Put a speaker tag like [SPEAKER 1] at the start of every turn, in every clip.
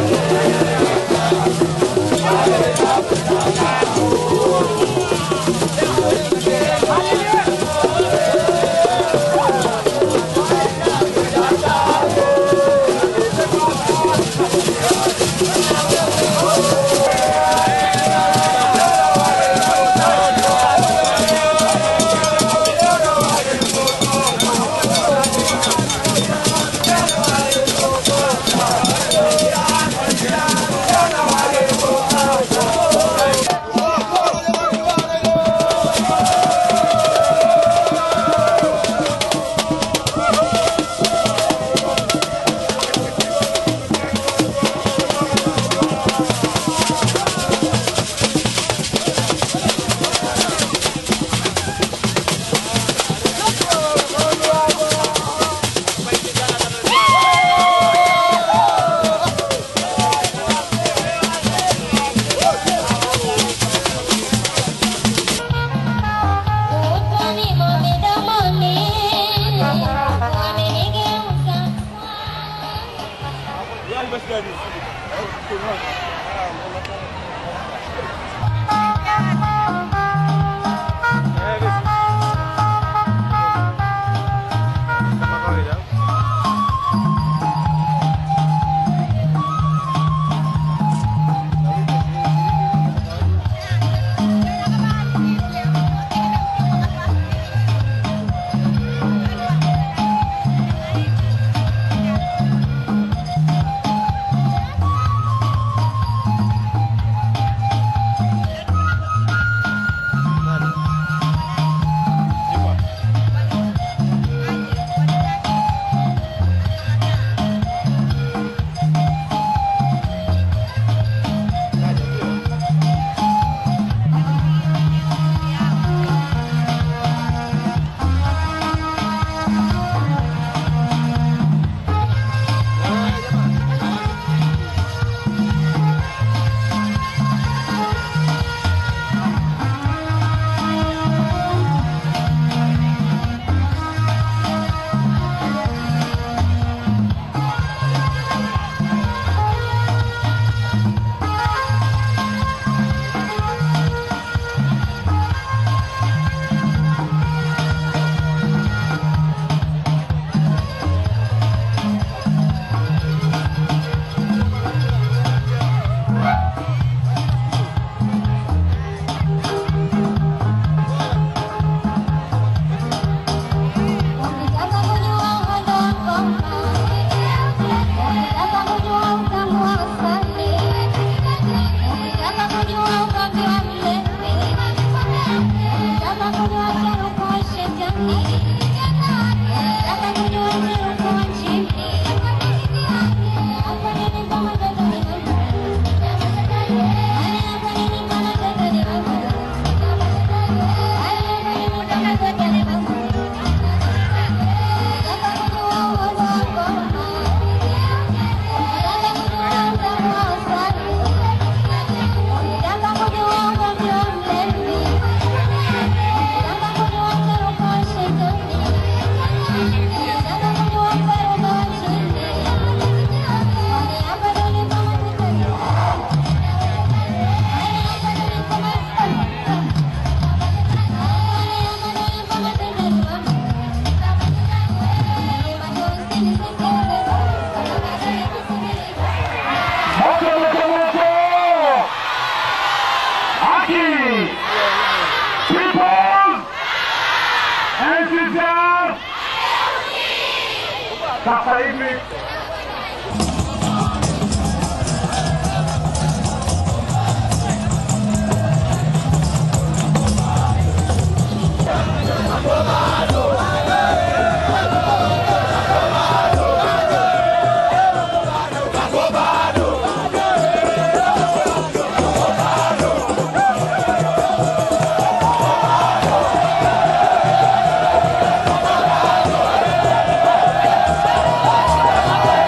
[SPEAKER 1] Sasa hivi
[SPEAKER 2] Thank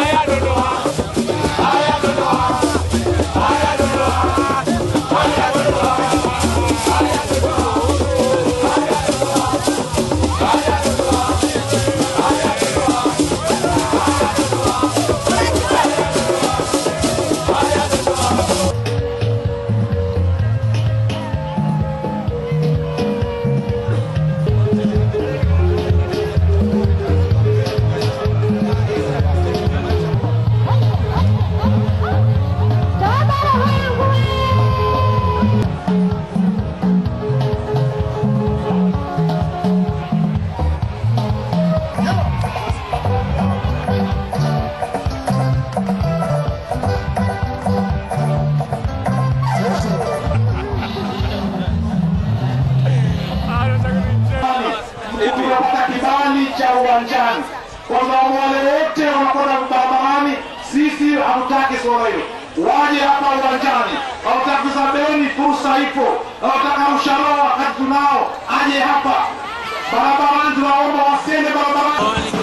[SPEAKER 1] tumepata kibali cha uwanjani kwamba wale wote wanakwenda barabarani, sisi hatutaki suala hilo. Waje hapa uwanjani, hawataki sabeni, fursa ipo. Hawataka usharoa wakati tunao, aje hapa barabarani. Tunaomba wasiende barabarani.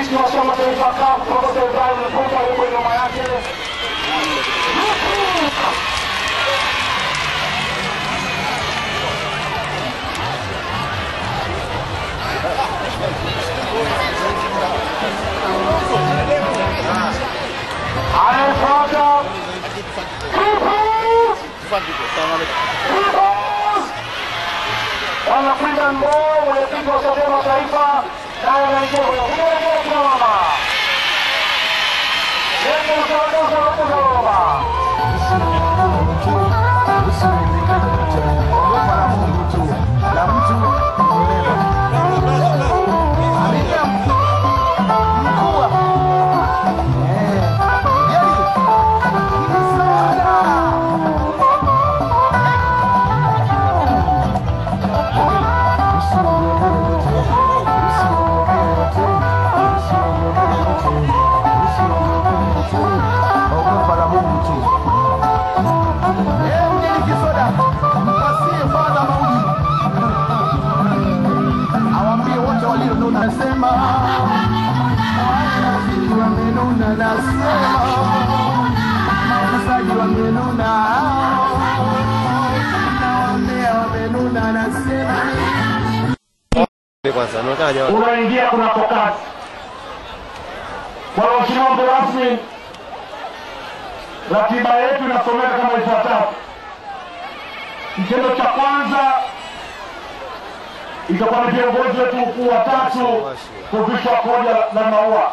[SPEAKER 1] rais wa chama taifa CUF Profesa Ibrahim Lipumba yuko nyuma yake. Anayefuata Peoples! Peoples! Bwana Freeman Mbowe, mwenyekiti wa Chadema Taifa, naye anaingia kwenye vigelegele kina mama. Lete usawadoza wakuza mama.
[SPEAKER 2] Ogopa la Mungu tu. Eh, mjini kisoda, mpasie Bwana mauji. Awaambie wote walionuna, nasema wanafiki wamenuna, nasema mauzaji wamenuna, nawaambia wamenuna, nasema
[SPEAKER 3] kwanza anaonekana jamaa
[SPEAKER 1] unaingia kunako kazi. Kwa Mheshimiwa mgeni rasmi, ratiba yetu inasomeka kama ifuatavyo. Kitendo cha kwanza itakuwa ni viongozi wetu wakuu watatu kuvishwa koja la maua.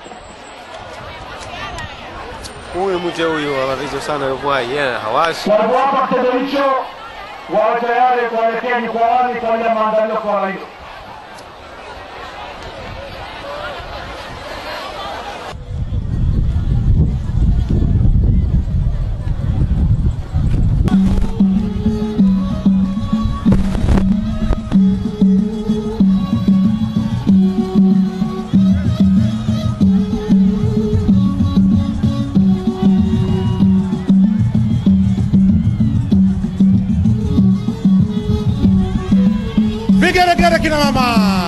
[SPEAKER 3] huyu mche huyu anavizo sana yupo hai yeye hawashi
[SPEAKER 1] Wanapowapa kitendo hicho, wawe tayari kuelekea jukwaani kwa ajili ya maandalio kwa wala hilo.
[SPEAKER 4] Vigelegele kina mama,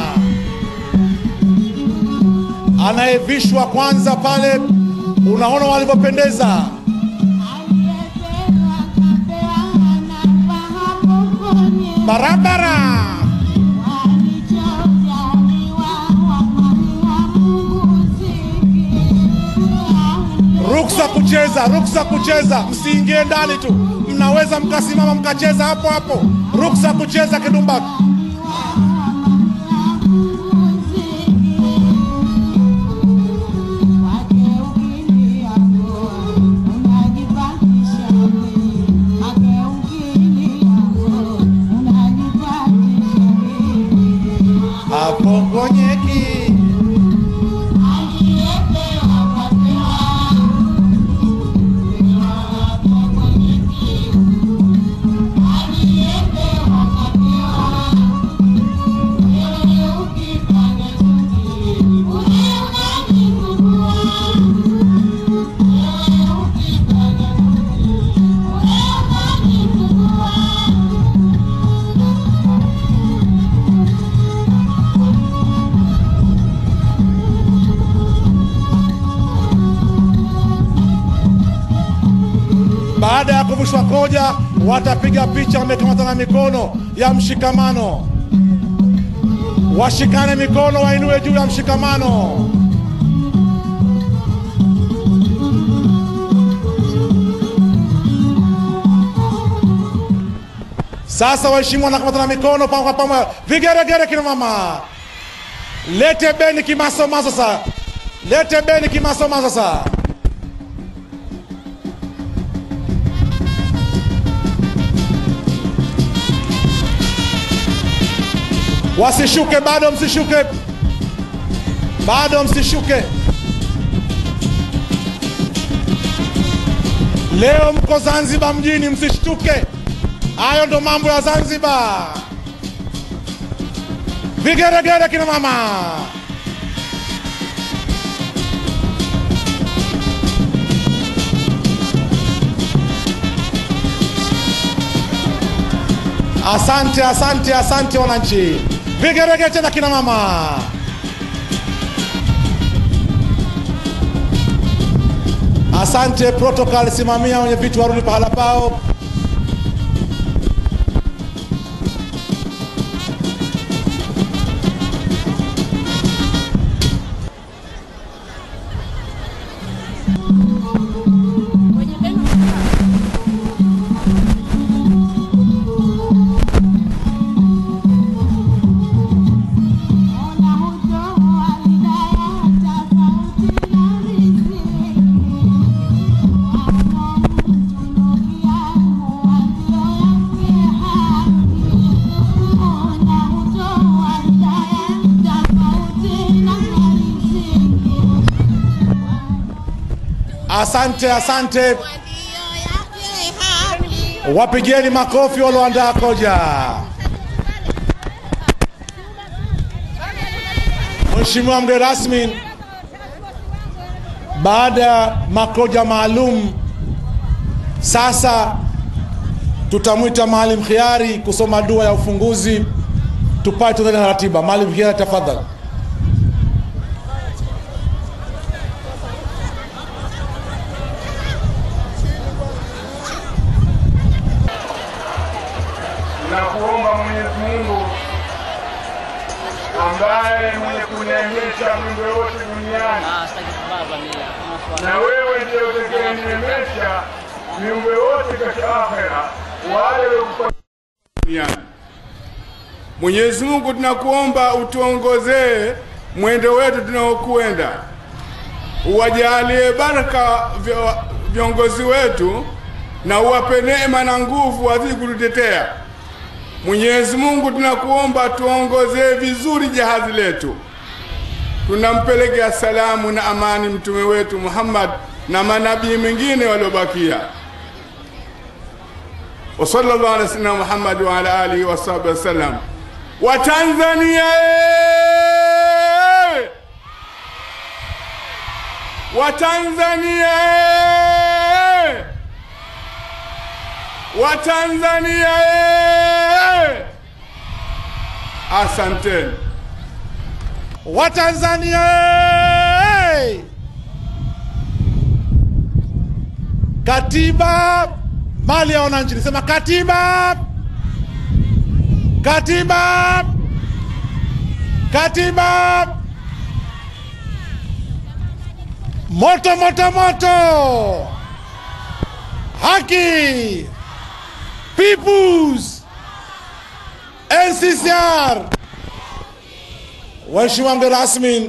[SPEAKER 4] anayevishwa kwanza pale, unaona walivyopendeza. Barabara ruksa kucheza, ruksa kucheza, msiingie ndani tu, mnaweza mkasimama mkacheza hapo hapo. Ruksa kucheza kidumbaki. Apongonyeki baada ya kuvushwa koja, watapiga picha wamekamatana mikono ya mshikamano. Washikane mikono, wainue juu ya mshikamano. Sasa waheshimiwa, wanakamatana mikono pamoja kwa pamoja, vigeregere kina mama. Lete beni kimasomaso sasa, lete beni kimasomaso sasa. Wasishuke bado, msishuke bado, msishuke. Leo mko Zanzibar mjini, msishtuke. Hayo ndo mambo ya Zanzibar. Vigeregere kina mama. Asante, asante, asante wananchi. Vigeregere tena kina mama. Asante protocol, simamia wenye vitu warudi pahala pao. Asante, asante, wapigeni makofi walioandaa koja. Mheshimiwa mgeni rasmi, baada ya makoja maalum, sasa tutamwita Maalim Khiari kusoma dua ya ufunguzi, tupate tuendelee na ratiba. Maalim Khiari, tafadhali.
[SPEAKER 5] na kuomba Mwenyezi Mungu ambaye mwenye kuneemesha viumbe wote duniani, na wewe ndiye utakayeneemesha viumbe wote katika akhera, wale waliokufa duniani. Mwenyezi Mungu, tunakuomba utuongozee mwendo wetu tunaokwenda, uwajalie baraka vyo- viongozi wetu na uwape neema na nguvu wazidi kututetea. Mwenyezi Mungu, tunakuomba tuongozee vizuri jahazi letu. Tunampelekea salamu na amani mtume wetu Muhammad na manabii mengine waliobakia. wa sallallahu ala sayyidina Muhammad wa ala alihi wa sahbihi wasallam. Wa Tanzania ee! wa Tanzania ee! wa Tanzania ee! Asanteni.
[SPEAKER 4] Watanzania hey! Katiba mali ya wananchi, nisema katiba, katiba, katiba, moto moto moto, haki, peoples, NCCR. Waheshimiwa mgeni rasmi,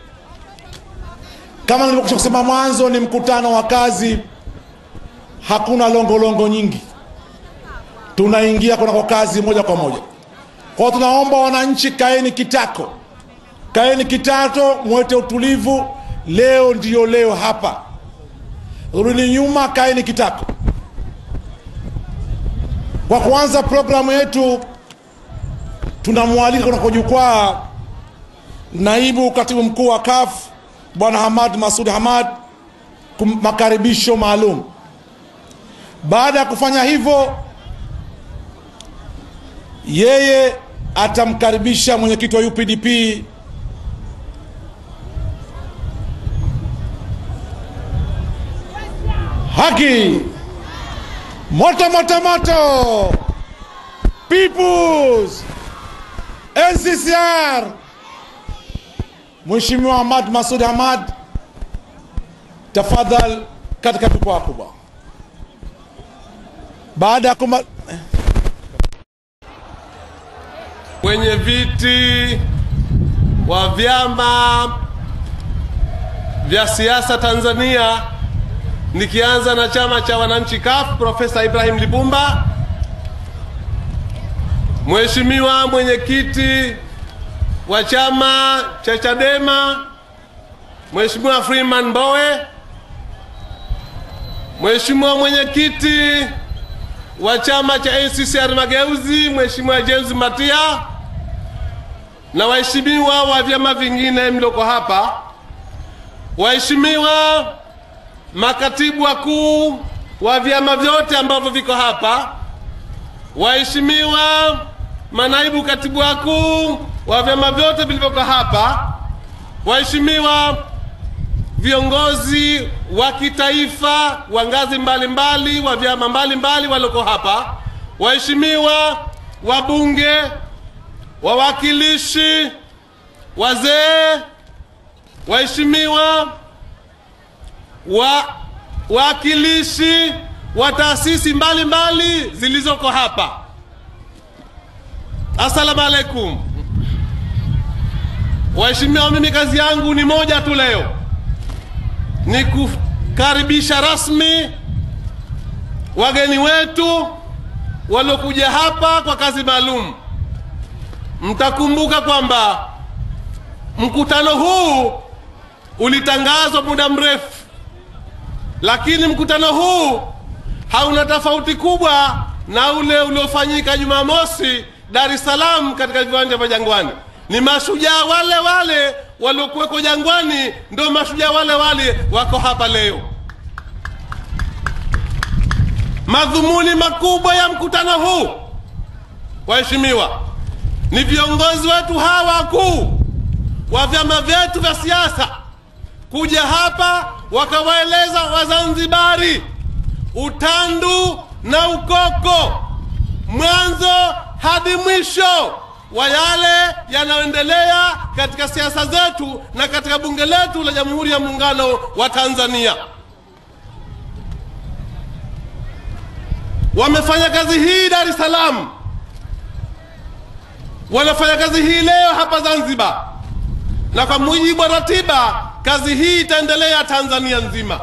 [SPEAKER 4] kama nilivyokusha kusema mwanzo, ni mkutano wa kazi, hakuna longolongo longo nyingi, tunaingia kunako kazi moja kwa moja. Kwa hiyo tunaomba wananchi, kaeni kitako, kaeni kitato, mwete utulivu. Leo ndiyo leo hapa, rudi nyuma, kaeni kitako. Kwa kuanza programu yetu, tunamwalika kunako jukwaa naibu katibu mkuu wa CAF bwana Hamad Masud Hamad kum- makaribisho maalum. Baada ya kufanya hivyo, yeye atamkaribisha mwenyekiti wa UPDP haki moto moto moto peoples NCCR Mheshimiwa Ahmad Masud Ahmad, tafadhal katika jukwaa kubwa. Baada ya kuma
[SPEAKER 3] wenye viti wa vyama vya siasa Tanzania, nikianza na chama cha wananchi CUF, Profesa Ibrahim Lipumba, Mheshimiwa mwenyekiti wa chama cha Chadema, Mheshimiwa Freeman Mbowe, Mheshimiwa mwenyekiti wa chama cha ACCR Mageuzi, Mheshimiwa James Matia na waheshimiwa wa vyama vingine mlioko hapa, waheshimiwa makatibu wakuu wa vyama vyote ambavyo viko hapa, waheshimiwa manaibu katibu wakuu wa vyama vyote vilivyoko hapa, waheshimiwa viongozi wa kitaifa wa ngazi mbalimbali wa vyama mbalimbali walioko hapa, waheshimiwa wabunge, wawakilishi, wazee, waheshimiwa wa wawakilishi wa taasisi mbalimbali zilizoko hapa, assalamu alaikum. Waheshimiwa, mimi kazi yangu ni moja tu leo, ni kukaribisha rasmi wageni wetu waliokuja hapa kwa kazi maalum. Mtakumbuka kwamba mkutano huu ulitangazwa muda mrefu, lakini mkutano huu hauna tofauti kubwa na ule uliofanyika Jumamosi Dar es Salaam katika viwanja vya Jangwani. Ni mashujaa wale wale waliokuweko Jangwani, ndio mashujaa wale wale wako hapa leo. Madhumuni makubwa ya mkutano huu, waheshimiwa, ni viongozi wetu hawa wakuu wa vyama vyetu vya siasa kuja hapa wakawaeleza Wazanzibari utandu na ukoko, mwanzo hadi mwisho wa yale yanayoendelea katika siasa zetu na katika bunge letu la Jamhuri ya Muungano wa Tanzania. Wamefanya kazi hii Dar es Salaam, wanafanya kazi hii leo hapa Zanzibar, na kwa mujibu wa ratiba kazi hii itaendelea Tanzania nzima.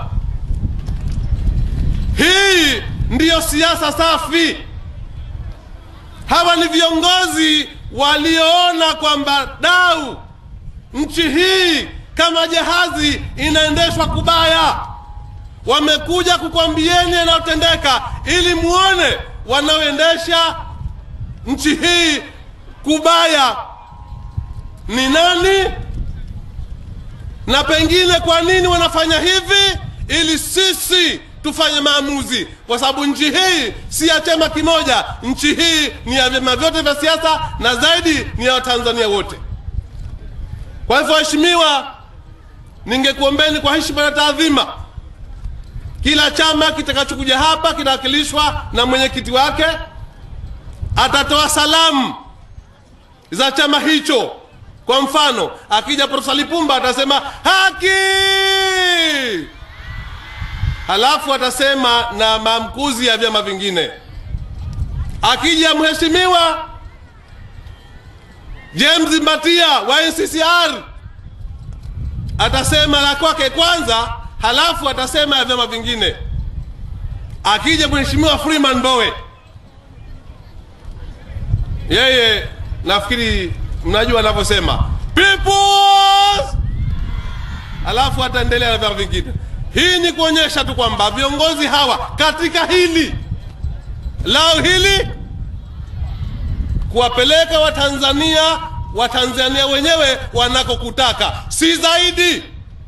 [SPEAKER 3] Hii ndiyo siasa safi. Hawa ni viongozi walioona kwamba dau nchi hii kama jahazi inaendeshwa kubaya. Wamekuja kukwambieni yanayotendeka ili muone wanaoendesha nchi hii kubaya ni nani, na pengine kwa nini wanafanya hivi, ili sisi tufanye maamuzi, kwa sababu nchi hii si ya chama kimoja. Nchi hii ni ya vyama vyote vya siasa na zaidi ni ya Watanzania wote. Kwa hivyo, waheshimiwa, ningekuombeni kwa heshima na taadhima, kila chama kitakachokuja hapa kinawakilishwa na mwenyekiti wake, atatoa salamu za chama hicho. Kwa mfano, akija Profesa Lipumba atasema haki halafu atasema na maamkuzi ya vyama vingine. Akija mheshimiwa James Mbatia wa NCCR atasema la kwake kwanza, halafu atasema ya vyama vingine. Akija mheshimiwa Freeman Mbowe, yeye nafikiri mnajua anavyosema peoples, halafu ataendelea na vyama vingine. Hii ni kuonyesha tu kwamba viongozi hawa katika hili lao hili kuwapeleka Watanzania Watanzania wenyewe wanakokutaka, si zaidi.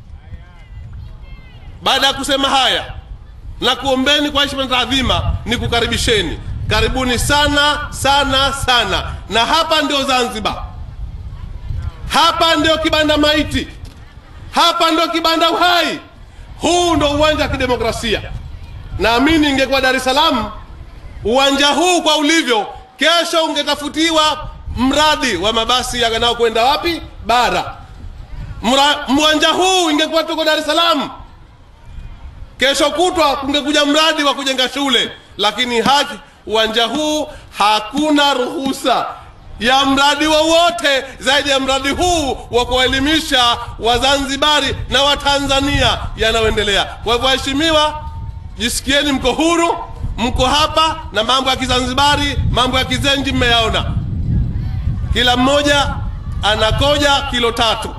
[SPEAKER 3] Baada ya kusema haya na kuombeni kwa heshima na taadhima, ni kukaribisheni, karibuni sana sana sana. Na hapa ndio Zanzibar, hapa ndio kibanda maiti, hapa ndio kibanda uhai. Huu ndo uwanja wa kidemokrasia. Naamini ingekuwa Dar es Salaam, uwanja huu kwa ulivyo, kesho ungetafutiwa mradi wa mabasi yanayokwenda wapi bara. Mra, uwanja huu ingekuwa tuko Dar es Salaam, kesho kutwa kungekuja mradi wa kujenga shule, lakini haki uwanja huu hakuna ruhusa ya mradi wowote zaidi ya mradi huu wa kuwaelimisha Wazanzibari na Watanzania yanayoendelea. Kwa hivyo, waheshimiwa, jisikieni mko huru, mko hapa na mambo ya Kizanzibari, mambo ya Kizenji mmeyaona. Kila mmoja anakoja kilo tatu,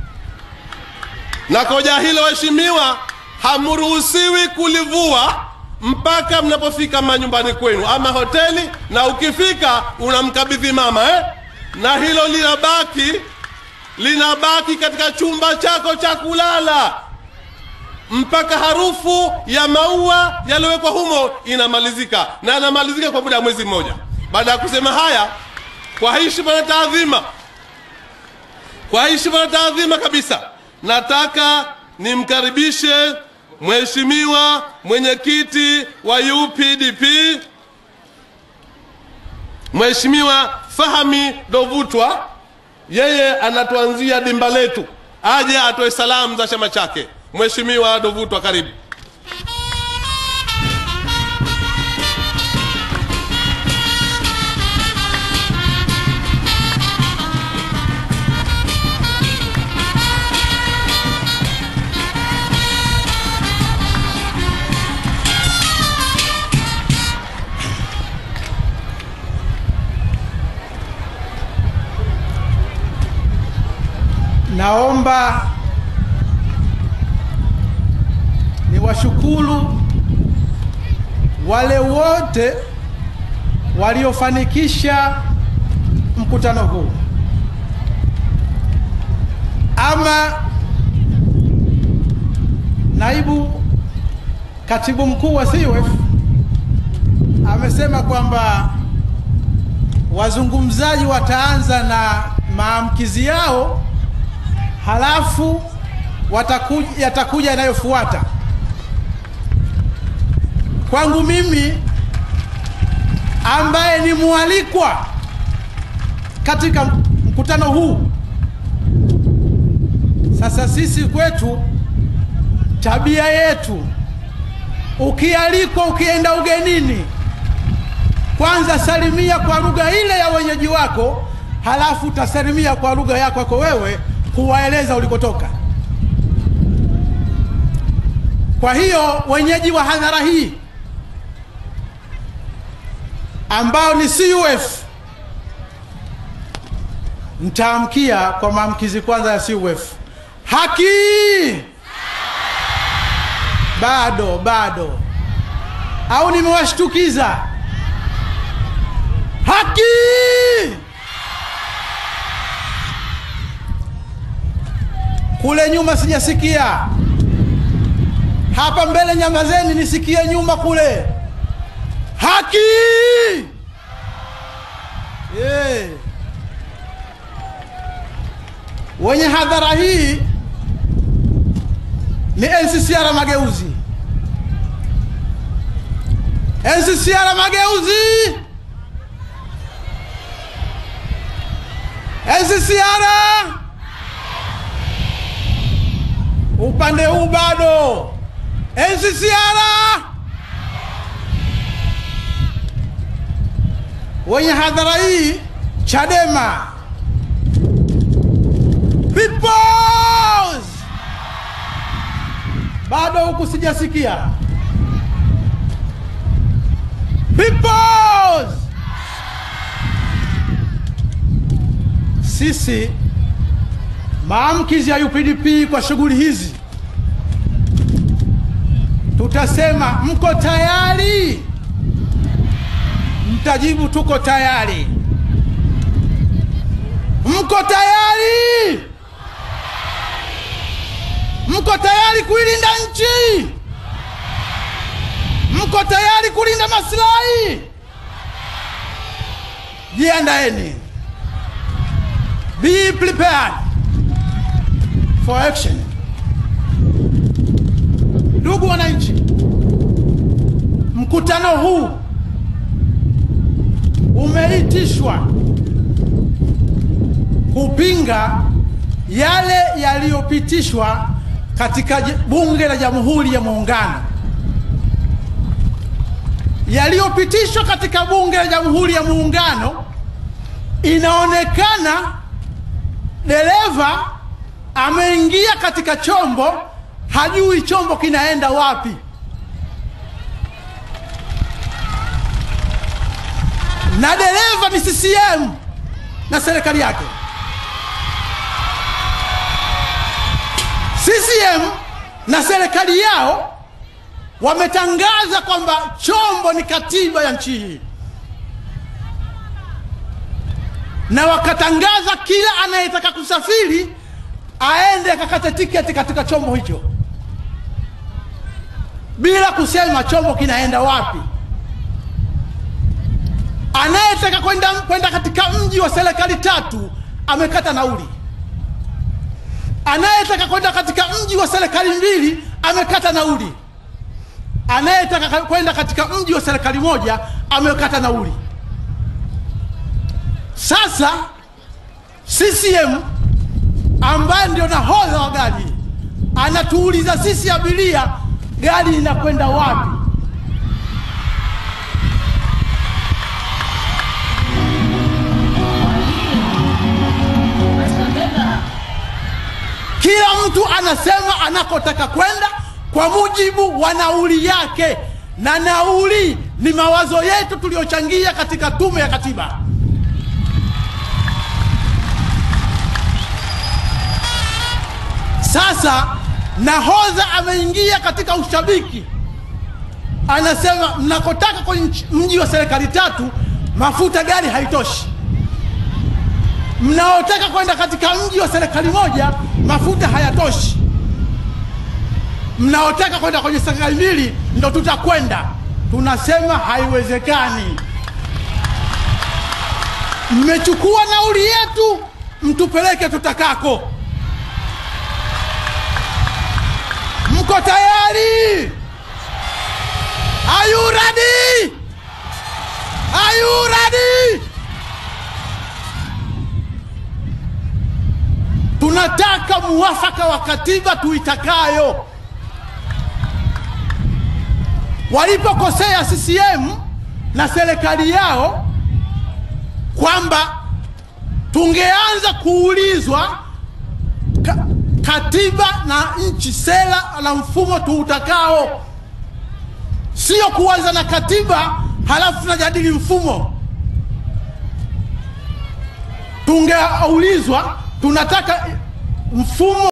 [SPEAKER 3] na koja hilo waheshimiwa, hamruhusiwi kulivua mpaka mnapofika manyumbani kwenu ama hoteli, na ukifika unamkabidhi mama eh? na hilo linabaki linabaki katika chumba chako cha kulala mpaka harufu ya maua yaliyowekwa humo inamalizika, na inamalizika kwa muda wa mwezi mmoja. Baada ya kusema haya, kwa heshima na taadhima, kwa heshima na taadhima kabisa, nataka nimkaribishe mheshimiwa mwenyekiti wa UPDP Mheshimiwa Fahmi Dovutwa, yeye anatuanzia dimba letu, aje atoe salamu za chama chake. Mheshimiwa Dovutwa, karibu.
[SPEAKER 6] Naomba niwashukuru wale wote waliofanikisha mkutano huu. Ama naibu katibu mkuu wa CUF amesema kwamba wazungumzaji wataanza na maamkizi yao halafu watakuja, yatakuja yanayofuata. Kwangu mimi ambaye ni mwalikwa katika mkutano huu, sasa sisi kwetu tabia yetu, ukialikwa, ukienda ugenini, kwanza salimia kwa lugha ile ya wenyeji wako, halafu utasalimia kwa lugha yako yako wewe kuwaeleza ulikotoka. Kwa hiyo wenyeji wa hadhara hii ambao ni CUF mtaamkia kwa maamkizi kwanza ya CUF. Haki bado bado, au nimewashtukiza? Haki kule nyuma sijasikia, hapa mbele nyamazeni, nisikie nyuma kule. Haki yeah. Wenye hadhara hii ni NCCR Mageuzi, NCCR Mageuzi, NCCR upande huu bado NCCR wenye hadhara hii Chadema Peoples bado huku sijasikia Peoples sisi maamkizi ya UPDP kwa shughuli hizi tutasema mko tayari? Mtajibu tuko tayari. Mko tayari? Mko tayari kuilinda nchi? Mko tayari kulinda maslahi? Jiandaeni. Be prepared for action. Ndugu wananchi, mkutano huu umeitishwa kupinga yale yaliyopitishwa katika Bunge la Jamhuri ya Muungano, yaliyopitishwa katika Bunge la Jamhuri ya Muungano. Inaonekana dereva ameingia katika chombo, hajui chombo kinaenda wapi. na dereva ni CCM na serikali yake. CCM na serikali yao wametangaza kwamba chombo ni katiba ya nchi hii, na wakatangaza kila anayetaka kusafiri aende akakate tiketi katika chombo hicho bila kusema chombo kinaenda wapi. Anayetaka kwenda kwenda katika mji wa serikali tatu amekata nauli, anayetaka kwenda katika mji wa serikali mbili amekata nauli, anayetaka kwenda katika mji wa serikali moja amekata nauli. Sasa CCM ambaye ndio nahodha wa gari anatuuliza sisi abiria, gari inakwenda wapi? Kila mtu anasema anakotaka kwenda kwa mujibu wa nauli yake, na nauli ni mawazo yetu tuliyochangia katika Tume ya Katiba. Sasa nahodha ameingia katika ushabiki, anasema mnakotaka kwenye nchi- mji wa serikali tatu, mafuta gari haitoshi. Mnaotaka kwenda katika mji wa serikali moja, mafuta hayatoshi. Mnaotaka kwenda kwenye serikali mbili, ndo tutakwenda. Tunasema haiwezekani. Mmechukua nauli yetu, mtupeleke tutakako. Mko tayari? Are you ready? Are you ready? Tunataka muwafaka wa katiba tuitakayo. Walipokosea CCM na serikali yao kwamba tungeanza kuulizwa ka, katiba na nchi, sera na mfumo tuutakao, sio kuanza na katiba halafu tunajadili mfumo. Tungeulizwa tunataka mfumo